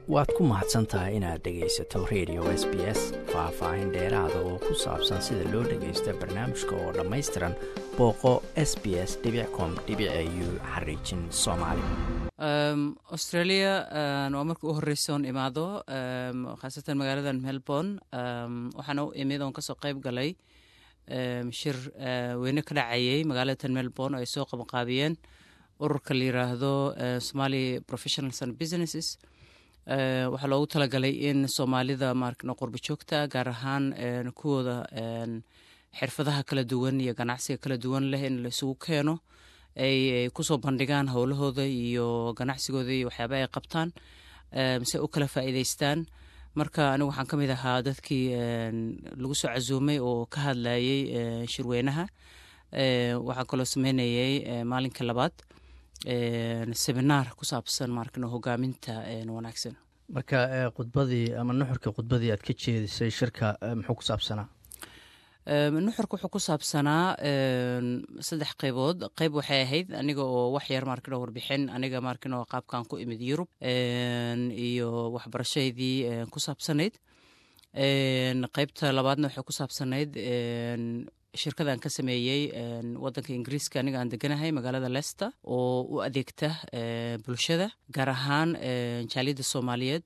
waad ku mahadsan tahay inaad dhegaysato radio s b s faah-faahin dheeraada oo ku saabsan sida loo dhagaysto barnaamijka oo dhammaystiran booqo s b s com u xariijin soomaali australia waa marka u horeysa oon imaado khaasatan magaalada melbourne waxaana u imid oon kasoo qeyb galay shir weyne ka dhacayay magaalada melbourne oo ay soo qabanqaabiyeen ururka la yiraahdo somali professionals and businesses waxaa loogu talagalay in soomaalida markno qurba joogta gaar ahaan kuwooda xirfadaha kala duwan iyo ganacsiga kala duwan leh in la isugu keeno ay kusoo bandhigaan howlahooda iyo ganacsigooda iyo waxyaaba ay qabtaan se u kala faa'iideystaan marka anigu waxaan ka mid ahaa dadkii lagu soo casuumay oo ka hadlayay shirweynaha waxaan kaloo sameynayay maalinka labaad seminaar ku saabsan markano hogaaminta wanaagsan marka khudbadii ama nuxurka khudbadii aad ka jeedisay shirka muxuu ku saabsanaa nuxurka wuxuu ku saabsanaa saddex qeybood qeyb waxay ahayd aniga oo wax yar markano warbixin aniga markano qaabkan ku imid yurub iyo waxbarashaydii ku saabsanayd qeybta labaadna waxay ku saabsanayd shirkadan ka sameeyey wadanka ingiriiska aniga aan deganahay magaalada lester oo u adeegta bulshada gaar ahaan jaaliyadda soomaaliyeed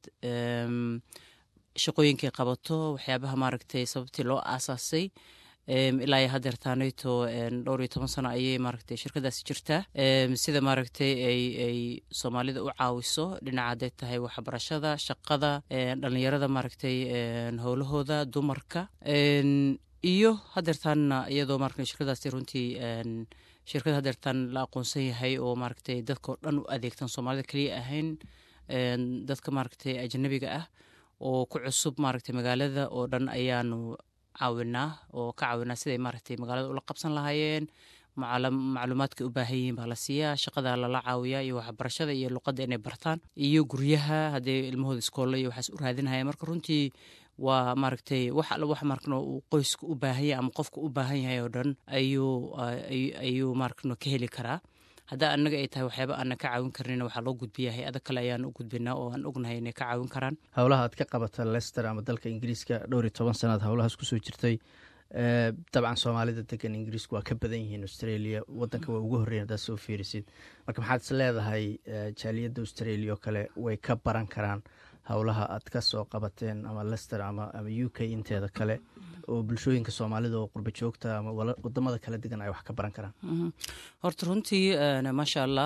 shaqooyinkay qabato waxyaabaha maaragtay sababtii loo aasaasay ilaa iyo hadeertaanayto dhowr iyo toban sano ayay maaragtay shirkadaasi jirtaa sida maaragtay ay ay soomaalida u caawiso dhinaca hadday tahay waxbarashada shaqada dhalinyarada maaragtay howlahooda dumarka iyo hadeertaanna iyadoo maaragtay shirkadaasi runtii shirkad hadeertaan la aqoonsan yahay oo maaragtay dadkao dhan u adeegtan soomaalida keliya ahayn dadka maaragtay ajanabiga ah oo ku cusub maaragtay magaalada oo dhan ayaanu caawinaa oo ka caawinaa siday maaragtay magaalada ula qabsan lahaayeen macluumaadka u baahan yihiin baa la siiyaa shaqada lala caawiyaa iyo waxbarashada iyo luqadda inay bartaan iyo guryaha haddii ilmahooda iskoolo iyo waxaas u raadinhaya marka runtii waa maaragtay wax alla wax markano uu qoyska u baahan yahay ama qofka u baahan yahay oo dhan ayuu ayuu markano ka heli karaa haddaa annaga ay tahay waxyaaba aanan ka caawin karnina waxaa loo gudbiya hay-ada kale ayaan u gudbinaa oo aan ognahay inay ka caawin karaan howlaha aad ka qabata lester ama dalka ingiriiska dhowr iyo toban sanaad howlahaas kusoo jirtay dabcan soomaalida degan ingiriisku waa ka badan yihiin australia wadanka waa ugu horreyn haddaad soo fiirisid marka maxaad is leedahay jaaliyadda australia oo kale way ka baran karaan howlaha aad ka soo qabateen ama lester ama ama u k inteeda kale oo bulshooyinka soomaalida oo qurba joogta ama wadamada kala degan ay wax ka baran karaan horta runtii maasha allah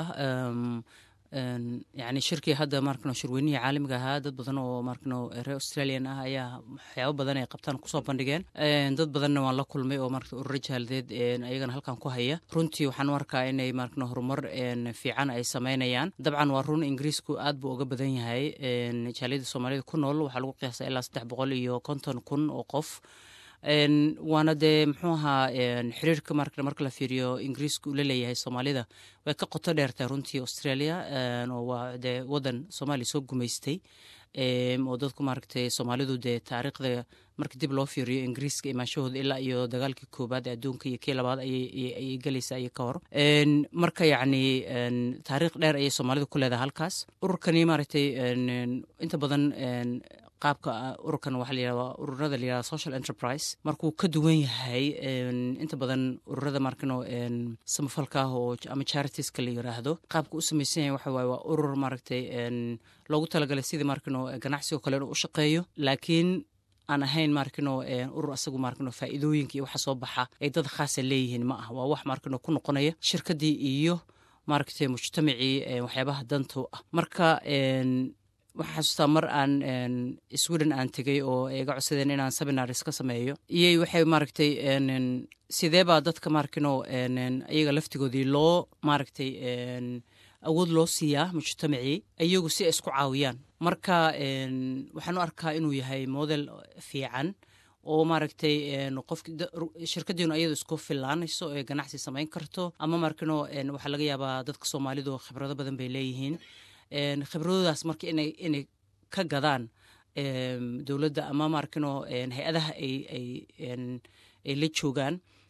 yani shirkii hadda markano shirweynihii caalamiga ahaa dad badan oo markano reer australian ah ayaa waxyaabo badan ay qabtaan kusoo bandhigeen dad badanna waan la kulmay oo marka urura jaaladeed ayagana halkan ku haya runtii waxaan u arkaa inay markano horumar fiican ay sameynayaan dabcan waa run ingiriisku aad buu uga badan yahay jaaliyadda soomaalida ku nool waxaa lagu qiyaasa ilaa saddex boqol iyo konton kun oo qof waana dee muxuu ahaa xiriirka marka marka la fiiriyo ingiriiska uu la leeyahay soomaalida way ka qoto dheertahay runtii australia oo waa dee wadan soomaaliya soo gumaystay oo dadku maaragtay soomaalidu dee taariikhda marka dib loo fiiriyo ingiriiska imaanshahooda ilaa iyo dagaalkii koobaad ee adduunka iyo kii labaad ayay gelaysaa iyo ka hor marka yacni taariikh dheer ayay soomaalida ku leedahay halkaas ururkani maaragtay inta badan qaabka ururkan waxaa la yihahda ururada la yihahda social enterprise markuu ka duwan yahay inta badan ururada markano samafalka ah oo ama charitiska la yiraahdo qaabka u samaysan yahay waxa waaye waa urur maaragtay loogu talagalay sidii markano ganacsigo kale inuu u shaqeeyo laakiin aan ahayn markano urur asagu markano faa'iidooyinka iyo waxa soo baxa ay dad khaasa leeyihiin ma ah waa wax markano ku noqonaya shirkadii iyo maaragtay mujtamacii waxyaabaha danta ah marka waxaan xasuustaa mar aan sweden aan tegey oo iga codsadeen inaan seminaris ka sameeyo iyay waxay maaragtay sidee baa dadka markino iyaga laftigoodii loo maaragtay awood loo siiyaa mujtamacii iyagu si ay isku caawiyaan marka waxaan u arkaa inuu yahay model fiican oo maaragtay qofki shirkadiinu ayadu isku filaanayso ee ganacsi samayn karto ama markino waxaa laga yaabaa dadka soomaalidu khibrado badan bay leeyihiin khibradoodaas marka inay inay ka gadaan dowladda ama markino hay-adaha ay ay ay la joogaan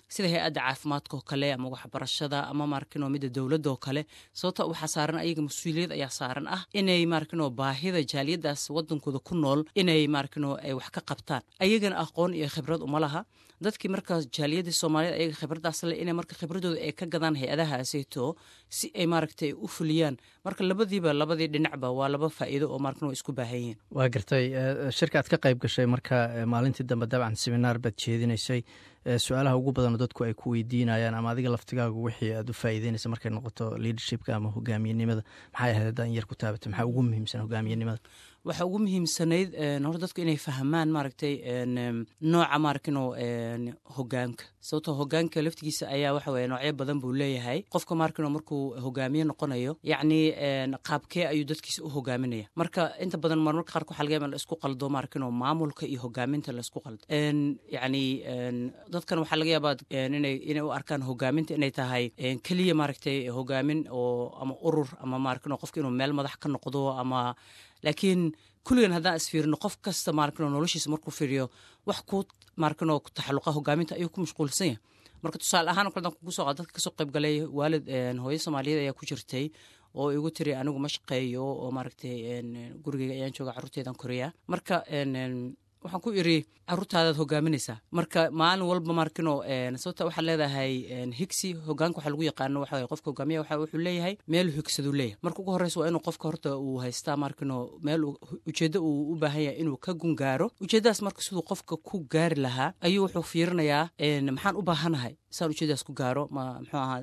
sida hay-adda caafimaadka oo kale ama waxbarashada ama maarkino midda dowladda oo kale sababto waxaa saaran ayaga mas-uuliyad ayaa saaran ah inay maarkino baahida jaaliyadaas wadankooda ku nool inay maarkino ay wax ka qabtaan ayagana aqoon iyo khibrad uma laha dadkii marka jaaliyadii soomaaliyed ayaga khibradaas le inay marka khibradooda ay ka gadaan hay-adahaaseeto si ay maaragtay u fuliyaan marka labadiiba labadii dhinacba waa laba faa'iido oo maarkano isku baahan yihiin waa gartay shirka aad ka qayb gashay marka maalintii dambe dabcan seminaar baad jeedinaysay su-aalaha ugu badanoo dadku ay ku weydiinayaan ama adiga laftigaagu wixii aad u faa'iideynaysa markay noqoto leadershipka ama hogaamiyenimada maxay ahayd haddaan yar ku taabatay maxaa ugu muhiimsan hogaamiyenimada waxaa ugu muhiimsanayd hore dadku inay fahmaan maaragtay nooca maarkino hogaanka sababtoo hogaanka laftigiisa ayaa waxa weye noocyo badan buu leeyahay qofka maarkino markuu hogaamiye noqonayo yacni qaabkee ayuu dadkiisa u hogaaminaya marka inta badan marmarka qaarka waxa laga yaba la isku qaldo maarkino maamulka iyo hogaaminta la isku qaldo yacni dadkan waxaa laga yaabaa inay inay u arkaan hogaaminta inay tahay keliya maaragtay hogaamin oo ama urur ama maarkino qofka inuu meel madax ka noqdo ama laakiin kulligan haddaan isfiirino qof kasta maarkino noloshiisa markuu fiiriyo wax ku maarkino taxalluqa hogaaminta ayuu ku mashquulsan yahay marka tusaale ahaan kale kugu soo qaad dadka kasoo qayb galay waalid hooyo soomaaliyeed ayaa ku jirtay oo igu tiri anigu ma shaqeeyo oo maaragtay gurigeyga ayaan jooga carruurteedan koriya marka waxaan ku iri caruurtaadaad hogaaminaysaa marka maalin walba markino sababta waxaad leedahay higsi hogaanka waxaa lagu yaqaano waxa qofka hogaamiya waxa wuxuu leeyahay meel higsaduu leeyahay marka ugu horreysa waa inuu qofka horta uu haystaa markino meel ujeeddo uu u baahan yahay inuu ka gungaaro ujeeddadaas marka siduu qofka ku gaari lahaa ayuu wuxuu fiirinayaa maxaan u baahanahay saan ujeedadaas ku gaaro ma muxuu ahaa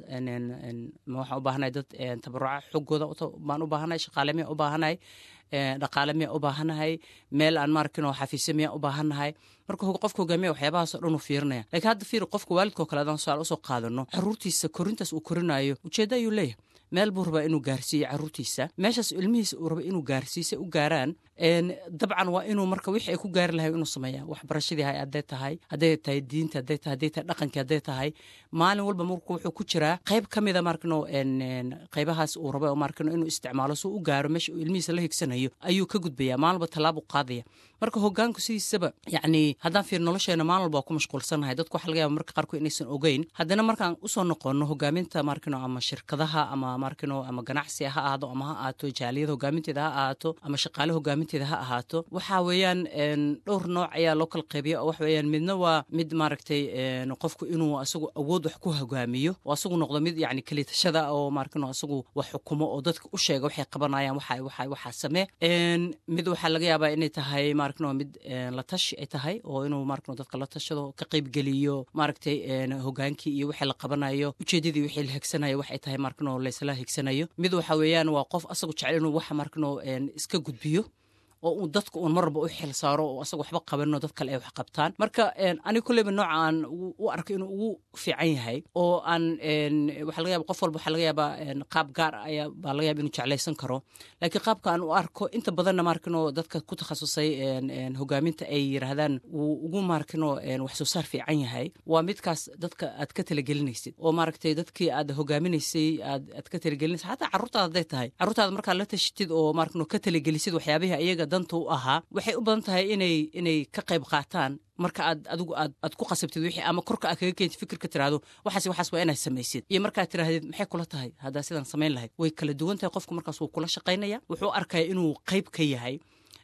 ma waxaan u baahanahay dad tabaruca xoggooda baan u baahanahay shaqaale miya u baahanahay dhaqaale miya u baahanahay meel aan maarkin oo xafiisyo miya u baahanahay marka qofka hogaamiya waxyaabahaasoo dhan uu fiirinaya lakiin hadda fiir qofka waalidkao kale adaan su-aal usoo qaadano caruurtiisa korintaas uu korinayo ujeeddo ayuu leeyahay meel buu rabaa inuu gaarsiiyo caruurtiisa meeshaas ilmihiisa uu raba inuu gaarsiisa u gaaraan dabcan waa inuu marka wixii ay ku gaari lahay inuu sameeya waxbarashadii hay hadday tahay hadday tahay diinta hadday tahay hadday tahay dhaqankii hadday tahay maalin walba marka wuxuu ku jiraa qayb ka mida markino qaybahaas uu raba markino inuu isticmaalo suu u gaaro meesha uu ilmihiisa la higsanayo ayuu ka gudbaya maalin walba tallaab u qaadaya marka hogaanku sidiisaba yacni haddaan fiir nolosheena maalin walba waa ku mashquulsanahay dadku waxa laga yaba marka qaarkood inaysan ogeyn haddana markaan usoo noqono hogaaminta markino ama shirkadaha ama markino ama ganacsi ha ahaado ama ha ahaato jaaliyada hogaaminteeda ha ahaato ama shaqaale hogaaminteeda ha ahaato waxa weeyaan dhowr nooc ayaa loo kala qaybiya oo waxa weeyaan midna waa mid maaragtay qofku inuu asagu awood wax ku hogaamiyo oo asagu noqdo mid yacni kalitashada oo markino asagu wax xukumo oo dadka u sheega waxay qabanayaan waxa waxa waxaa samee mid waxaa laga yaabaa inay tahay markino mid la tashi ay tahay oo inuu markino dadka la tashado ka qaybgeliyo maaragtay hogaankii iyo wixii la qabanayo ujeedadii wixii la higsanayo waxay tahay markino laysla higsanayo mid waxa weeyaan waa qof asagu jecel inuu waxa markino iska gudbiyo oo uu dadka uun mar walba u xil saaro oo asaga waxba qabanino dad kale ay wax qabtaan marka aniga kolleyba nooca aan u arko inuu ugu fiican yahay oo aan waxa laga yaba qof walba waxaa laga yaabaa qaab gaar ayaa baa laga yaba inuu jeclaysan karo laakiin qaabka aan u arko inta badanna markino dadka ku takhasusay hogaaminta ay yiraahdaan wuu ugu markino wax soo saar fiican yahay waa midkaas dadka aad ka talagelinaysid oo maaragtay dadkii aad hogaaminaysay aad aad ka talagelinaysid xataa carruurtaada hadday tahay carruurtaada markaad la tashitid oo markino ka talagelisid waxyaabihii ayaga danta u ahaa waxay u badan tahay inay inay ka qayb qaataan marka aad adigu aad aad ku qasabtid wixii ama korka aad kaga keentid fikirka tiraahdo waxaas waxaas waa inaad samaysid iyo markaad tiraahdid maxay kula tahay haddaa sidaan samayn lahayd way kala duwan tahay qofku markaas wuu kula shaqaynaya wuxuu arkaya inuu qayb ka yahay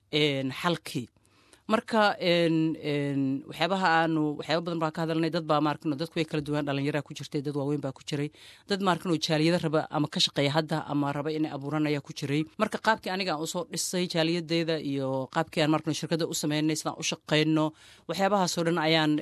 xalkii marka waxyaabaha aanu waxyaaba badan baa ka hadalnay dad baa maarkino dadku way kala duwan dhalinyaraa ku jirtay dad waaweyn baa ku jiray dad maarkino jaaliyada raba ama ka shaqeeya hadda ama raba inay abuuran ayaa ku jiray marka qaabkii aniga aan usoo dhisay jaaliyadeeda iyo qaabkii aan markino shirkada u sameynay sidaan u shaqeyno waxyaabahaasoo dhan ayaan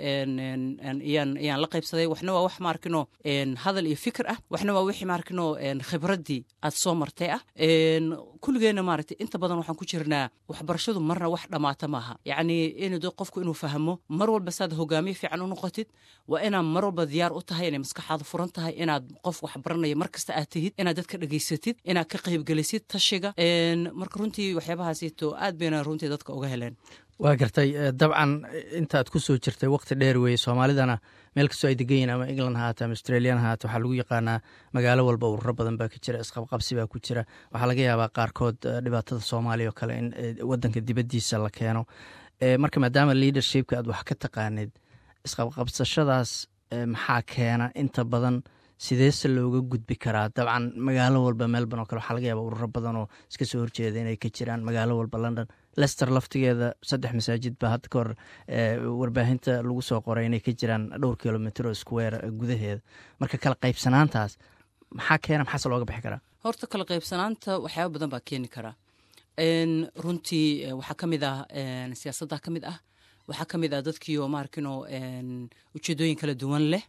ayaan ayaan la qaybsaday waxna waa wax maarkino hadal iyo fikir ah waxna waa wixii maarkino khibraddii aad soo martay ah kulligeena maaragtay inta badan waxaan ku jirnaa waxbarashadu marna wax dhammaata maaha yacni in qofku inuu fahmo mar walba saad hogaamiye fiican u noqotid waa inaad mar walba diyaar u tahay inay maskaxaadu furan tahay inaad qof wax baranaya mar kasta aad tihid inaad dadka dhegaysatid inaad ka qaybgelisid tashiga marka runtii waxyaabahaasito aad bayna runtii dadka uga heleen waa gartay dabcan intaad ku soo jirtay waqti dheer weeye soomaalidana meel kastoo ay degan yihin ama england hahaate ama australian hahaate waxaa lagu yaqaanaa magaalo walba ururo badan baa ka jira isqabqabsi baa ku jira waxaa laga yaabaa qaarkood dhibaatada soomaaliya oo kale in wadanka dibaddiisa la keeno marka maadaama leadershipka aad wax ka taqaanid isqabqabsashadaas maxaa keena inta badan sideese looga gudbi karaa dabcan magaalo walba melbourne oo kale waxaa laga yaaba ururo badan oo iska soo horjeeda inay ka jiraan magaalo walba london lester laftigeeda saddex masaajid baa hadda ka hor warbaahinta lagu soo qoray inay ka jiraan dhowr kilomitr oo square gudaheeda marka kala qaybsanaantaas maxaa keena maxaase looga bixi karaa horta kala qaybsanaanta waxyaaba badan baa keeni karaa runtii waxaa ka mid ah siyaasadda ka mid ah waxaa ka mid ah dadkiioo maarkino ujeedooyin kala duwan leh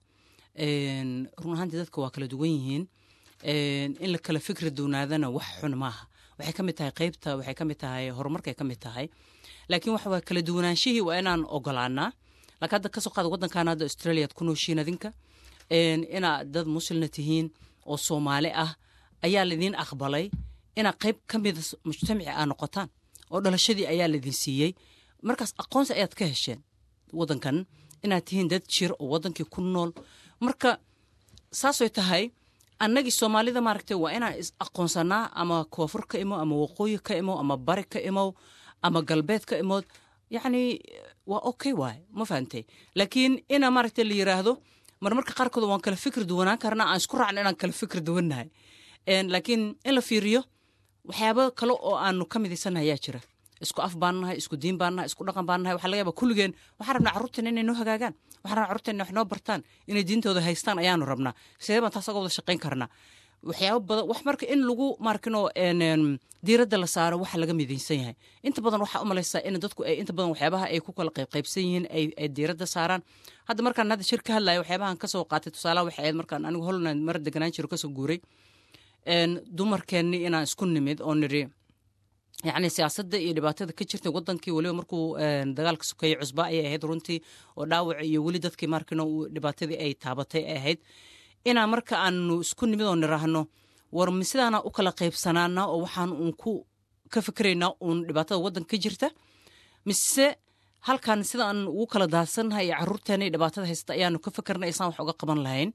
run ahaantii dadka waa kala duwan yihiin in la kala fikri duwnaadana wax xun maaha waxay ka mid tahay qeybta waxay ka mid tahay horumarkay ka mid tahay laakiin waxa waa kala duwanaanshihii waa inaan ogolaanaa laakiin hadda kasoo qaada waddankan hadda australia ad ku nooshiin adinka inaad dad muslina tihiin oo soomaali ah ayaa laydin aqbalay inaad qayb ka mida mujtamaci aa noqotaan oo dhalashadii ayaa laydin siiyey markaas aqoonsi ayaad ka hesheen waddankan inaad tihiin dad jir oo waddankii ku nool marka saasay tahay annagii soomaalida maaragtay waa inaan is aqoonsanaa ama koonfur ka imow ama waqooyi ka imow ama bari ka imow ama galbeed ka imood yacni waa okay waay ma fahantay laakiin ina maaragtay la yiraahdo marmarka qaarkood waan kala fikri duwanaan karnaa aan isku raacna inaan kala fikri duwannahay laakiin in la fiiriyo waxyaaba kale oo aanu ka midaysannahay ayaa jira isku af baan nahay isku diin baan nahay isku dhaqan baan nahay waxaa laga yaaba kulligeen waxaan rabnaa carruurteena inay noo hagaagaan waxaan rabnaa carruurteena wax noo bartaan inay diintooda haystaan ayaanu rabnaa sidee baan taas aga wada shaqayn karnaa waxyaaba badan wax marka in lagu markino diiradda la saaro waxa laga midaysan yahay inta badan waxaa u malaysaa in dadku ay inta badan waxyaabaha ay ku kala qaybqaybsan yihiin ay diiradda saaraan hadda markaan hadda shir ka hadlayo waxyaabahan kasoo qaatay tusaalaha waxay ahayd markaan anigu holland mara deganaan jiro kasoo guuray dumarkeenni inaan isku nimid oo nidhi yacni siyaasadda iyo dhibaatada ka jirta wadankii weliba markuu dagaalka sokeeye cusba ayay ahayd runtii oo dhaawac iyo weli dadkii markino dhibaatadii ay taabatay ay ahayd inaa marka aanu isku nimid oo niraahno war sidaana u kala qaybsanaana oo waxaan uun ku ka fikiraynaa uun dhibaatada waddanka ka jirta mise halkan sidaan ugu kala daadsannahay iyo carruurteena iyo dhibaatada haysta ayaanu ka fikirnay isaan wax uga qaban lahayn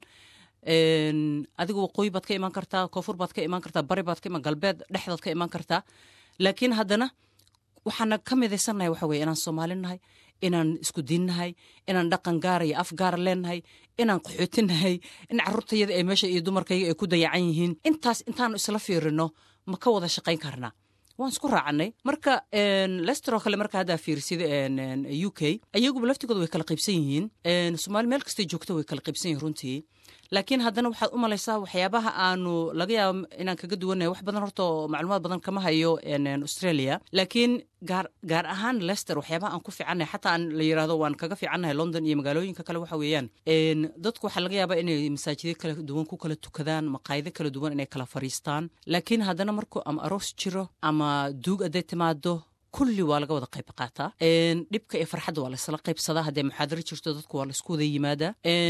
adigu waqooyi baad ka imaan kartaa koonfur baad ka imaan kartaa bari baad ka imaan galbeed dhexdaad ka imaan kartaa laakiin haddana waxaana ka midaysannahay waxa weye inaan soomaali nahay inaan isku diinnahay inaan dhaqan gaara iyo af gaara leenahay inaan qaxootinahay in carruurtayada ay meesha iyo dumarkayga ay ku dayacan yihiin intaas intaanu isla fiirino ma ka wada shaqayn karnaa waan isku raacnay marka lesteroo kale marka haddaa fiirsida u k ayaguba laftigooda way kala qaybsan yihiin soomaali meel kastay joogto way kala qaybsan yihin runtii laakiin haddana waxaad u malaysaa waxyaabaha aanu laga yaabo inaan kaga duwannahay wax badan horta oo macluumaad badan kama hayo australia laakiin gaar gaar ahaan lester waxyaabaha aan ku fiicannahay xataa aan la yirahdo waan kaga fiicannahay london iyo magaalooyinka kale waxa weeyaan dadku waxaa laga yaabaa inay masaajidyo kala duwan ku kala tukadaan maqaayado kala duwan inay kala fariistaan laakiin haddana markuu ama aroos jiro ama duug hadday timaado kulli waa laga wada qayb qaataa dhibka iyo farxadda waa laysla qaybsadaa haddee muxaadaro jirto dadku waa laysku wada yimaadaa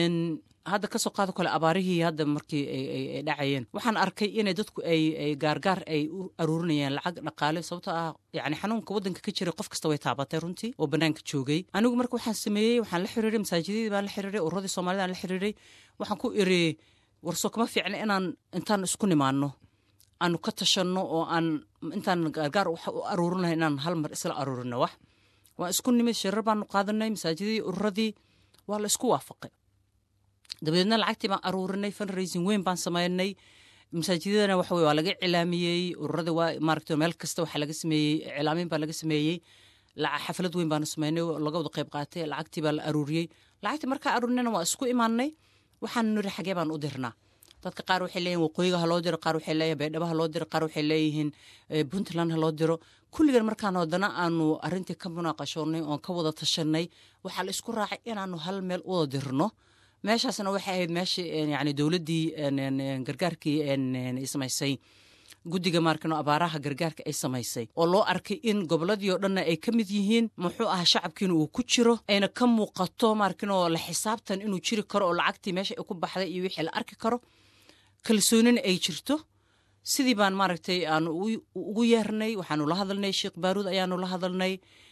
hadda kasoo qaado kale abaarihii hadda markii ay dhacayeen waxaan arkay inay dadku ay gaargaar ay u aruurinayaan lacag dhaqaale sababtoo ah yani xanuunka waddanka ka jira qof kasta way taabatay runtii oo bannaanka joogay anigu marka waxaan sameeyey waxaan la xiriiray masaajidadii baan la xiriiray ururadii soomaalida aan la xiriiray waxaan ku iri warsoo kama fiicna inaan intaan isku nimaano aanu ka tashanno oo aan intaan gaargaar wax u aruurinahay inaan hal mar isla aruurino wax waan isku nimid shirar baanu qaadanay masaajidadii ururadii waa la isku waafaqay dabadeedna lacagtii baan aruurinay fundraising weyn baan sameynay masaajidadana waxa waa laga cilaamiyey ururada waa maaragta meel kasta waxaa laga sameeyey cilaamin baa laga sameeyey xaflad weyn baanu sameynay laga wada qayb qaatay lacagtii baa la aruuriyey lacagtii markaa aruurinayna waa isku imaanay waxaanu niri xagee baan u dirnaa dadka qaar waxay leeyihin waqooyiga ha loo diro qaar waxay leeyihin baydhabo ha loo diro qaar waxay leeyihiin puntland ha loo diro kulligan markaan haddana aanu arrintii ka munaaqashoonnay oon ka wada tashanay waxaa la isku raacay inaanu hal meel u wada dirno meeshaasna waxay ahayd meeshii yani dowladdii gargaarkii ay samaysay guddiga maarkano abaaraha gargaarka ay samaysay oo loo arkay in gobolladii oo dhanna ay ka mid yihiin muxuu ahaa shacabkiina uu ku jiro ayna ka muuqato maarkino la xisaabtan inuu jiri karo oo lacagtii meesha ay ku baxday iyo wixii la arki karo kalsoonina ay jirto sidii baan maaragtay aanu ugu yeernay waxaanu la hadalnay sheekh baaruud ayaanu la hadalnay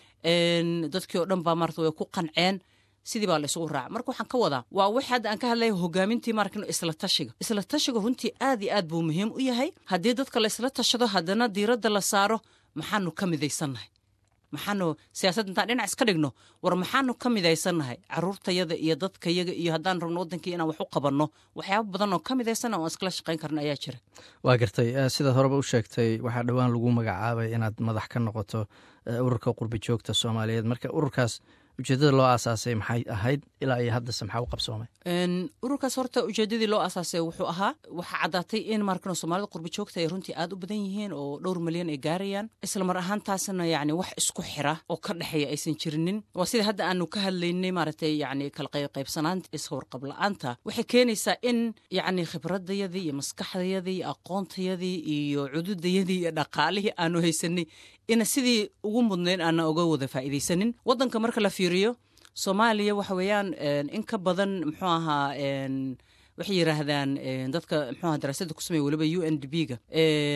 dadkii oo dhan baa maarata way ku qanceen sidii baa la isugu raaca marka waxaan ka wadaa waa wix hadda aan ka hadlaya hogaamintii maarkano isla tashiga isla tashiga runtii aad iyo aad buu muhiim u yahay haddii dadka la isla tashado haddana diiradda la saaro maxaanu ka midaysannahay maxaanu siyaasad intaan dhinac iska dhigno war maxaanu ka midaysannahay caruurtayada iyo dadkayaga iyo haddaan rabno wadankii inaan wax u qabanno waxyaaba badan oo ka midaysanna oon iskala shaqayn karna ayaa jira waa gartay sidaad horeba u sheegtay waxaa dhowaan lagu magacaabay inaad madax ka noqoto ururka qurbi joogta soomaaliyeed marka ururkaas ujeedada loo aasaasay maxay ahayd ilaa iyo haddase maxaa u qabsoomay ururkaas horta ujeedadii loo aasaasay wuxuu ahaa waxaa caddaatay in markano soomaalida qurbi joogta ay runtii aad u badan yihiin oo dhowr milyan ay gaarayaan isla mar ahaantaasna yacni wax isku xira oo ka dhexeeya aysan jirinin waa sida hadda aanu ka hadlaynay maaragtay yacni kala qaybsanaanta iswarqab la-aanta waxay keenaysaa in yacni khibradayadii iyo maskaxdayadii iyo aqoontayadii iyo cududayadii iyo dhaqaalihii aanu haysanay ina sidii ugu mudnayn aana uga wada faa'iidaysanin waddanka marka la fiiriyo soomaaliya waxa weeyaan in ka badan muxuu ahaa waxay yidhaahdaan dadka muxuu aha daraasadda ku sameeya weliba u n d b ga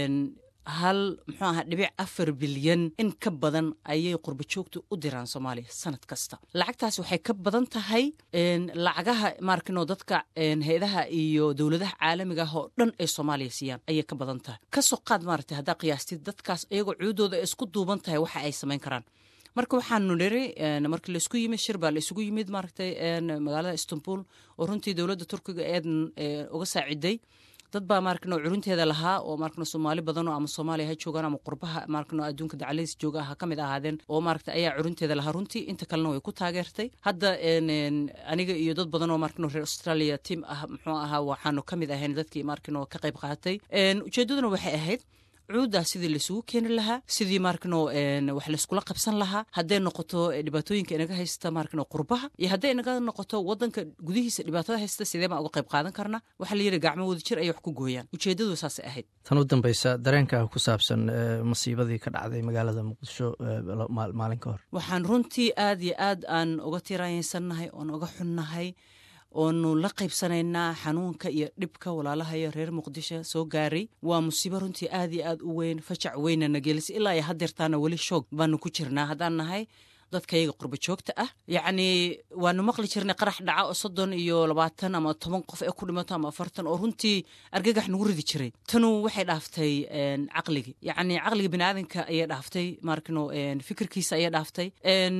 hal muxuu aha dhibic afar bilyan in ka badan ayay qurba joogta u diraan soomaaliya sanad kasta lacagtaas waxay ka badan tahay lacagaha maarkino dadka hay-adaha iyo dowladaha caalamiga ah oo dhan ay soomaaliya siiyaan ayay ka badan tahay kasoo qaad maaragtay haddaa qiyaastid dadkaas iyagoo cuudooda ay isku duuban tahay waxa ay samayn karaan marka waxaanu niri markii laisku yimid shir baa la isugu yimid maaragtay magaalada istanbul oo runtii dowladda turkiga eedan uga saaciday dad baa maarkano curunteeda lahaa oo maarkano soomaali badanoo ama soomaaliya ha joogaan ama qurbaha maarkano adduunka dacaladiis jooga ha ka mid ahaadeen oo maaragta ayaa curunteeda lahaa runtii inta kalena way ku taageertay hadda aniga iyo dad badan oo maarkano reer australia tiam ah muxuu ahaa waxaanu ka mid ahayn dadkii maarkano ka qayb qaatay ujeeddaduna waxay ahayd cuuddaa sidii laisugu keeni lahaa sidii maarkano wax layskula qabsan lahaa hadday noqoto dhibaatooyinka inaga haysta maarkano qurbaha iyo hadday inaga noqoto wadanka gudihiisa dhibaatada haysta sidee baan uga qayb qaadan karna waxaa la yidhi gacmo wada jir ayay wax ku gooyaan ujeeddadu saasay ahayd tan u dambaysa dareenka ku saabsan masiibadii ka dhacday magaalada muqdisho maalin ka hor waxaan runtii aad iyo aad aan uga tiraayeysannahay oon uga xunnahay oonu la qaybsanaynaa xanuunka iyo dhibka walaalahayo reer muqdisho soo gaaray waa musiibo runtii aad iyo aad u weyn fajac weynana gelisay ilaa iyo hadeertaana weli shoog baanu ku jirnaa haddaan nahay dadkayaga qurba joogta ah yacnii waanu maqli jirnay qarax dhaca oo soddon iyo labaatan ama toban qof ee ku dhimato ama afartan oo runtii argagax nagu ridi jiray tanu waxay dhaaftay caqligii yacni caqliga biniaadanka ayay dhaaftay maarkano fikirkiisa ayay dhaaftay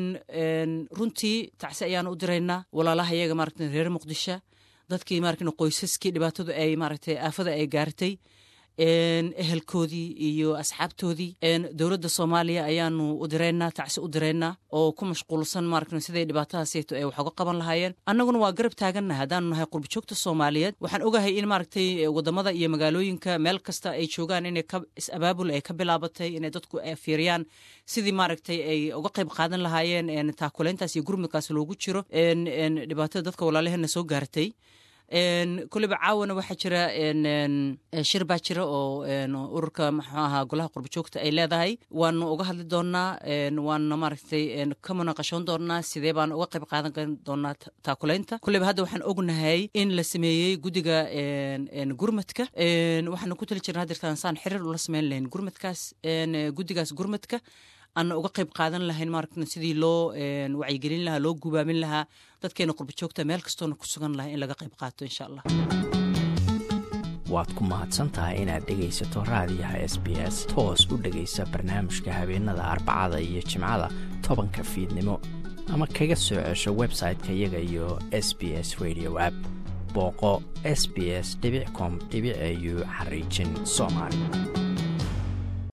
runtii tacsi ayaanu u diraynaa walaalaha iyaga maaragta reer muqdisho dadkii maarkano qoysaskii dhibaatadu ay maaragtay aafada ay gaartay ehelkoodii iyo asxaabtoodii dowladda soomaaliya ayaanu u diraynaa tacsi u diraynaa oo ku mashquulsan maaragta siday dhibaatadaaseyto ay wax uga qaban lahaayeen annaguna waa garab taagannahay haddaanu nahay qurbajoogta soomaaliyeed waxaan ogahay in maaragtay wadamada iyo magaalooyinka meel kasta ay joogaan inay is-abaabul ay ka bilaabatay inay dadku fiiriyaan sidii maaragtay ay uga qayb qaadan lahaayeen taakuleyntaas iyo gurmudkaas loogu jiro dhibaatada dadka walaalaheena soo gaartay koleyba caawana waxaa jira shir baa jira oo ururka muxuu ahaa golaha qurba joogta ay leedahay waanu uga hadli doonaa waana maaragtay ka munaqashoon doonaa sidee baan uga qayb qaadan doonaa taakuleynta koleyba hadda waxaan ognahay in la sameeyey guddiga gurmadka waxaanu ku tali jirna hadirtaan saan xiriir ula sameyn lahayn gurmadkaas guddigaas gurmadka aana uga qayb qaadan lahayn maaragta sidii loo wacyigelin lahaa loo gubaamin lahaa dadkeena qurba joogta meel kastoona ku sugan lahay in laga qayb qaato insha allah waad ku mahadsan tahay inaad dhegaysato raadiyaha s b s toos u dhegaysa barnaamijka habeenada arbacada iyo jimcada tobanka fiidnimo ama kaga soo cesho website-ka iyaga iyo s b s radio app booqo s b s com au xariijin soomaali